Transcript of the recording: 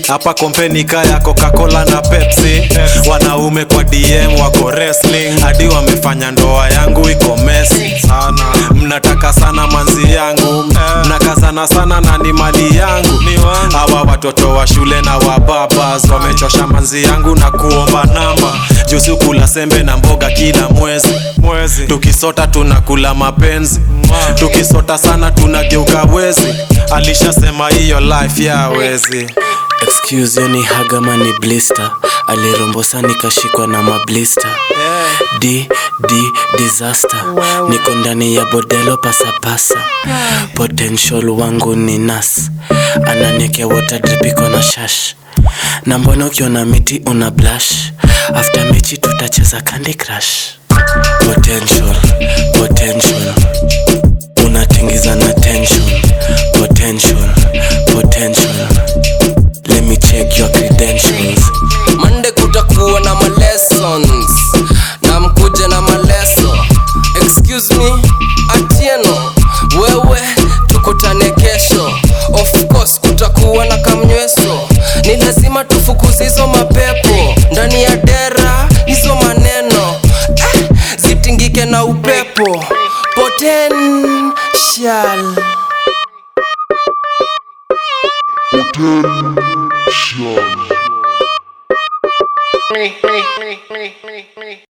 hapa kompeni kaya coca-cola na pepsi wanaume kwa dm wako wrestling hadi wamefanya ndoa yangu iko mesi mnataka sana manzi yangu mnakazana sana na ni mali yangu hawa watoto wa shule na wababas wamechosha manzi yangu na kuomba namba juzi kula sembe na mboga kila mwezi mwezi tukisota tunakula mapenzi tukisota sana tunageuka wezi alishasema hiyo life ya wezi excuse yo ni hagama ni blister alirombosa nikashikwa na mablister d d disaster niko ndani ya bodelo pasapasa potential wangu ni nas ananiekea water drip iko na shash na mbona ukiona miti una blush after mechi tutacheza candy crush potential potential unatingiza na tension potential potential let me check your credentials mande kutakuwa na malessons na mkuje na maleso excuse me atieno wewe tukutane kesho of course kutakuwa na kamnyweso ni lazima tufukuze hizo mapepo ndani ya dera hizo maneno eh, zitingike na upepo potential me, me, me, me, me, me.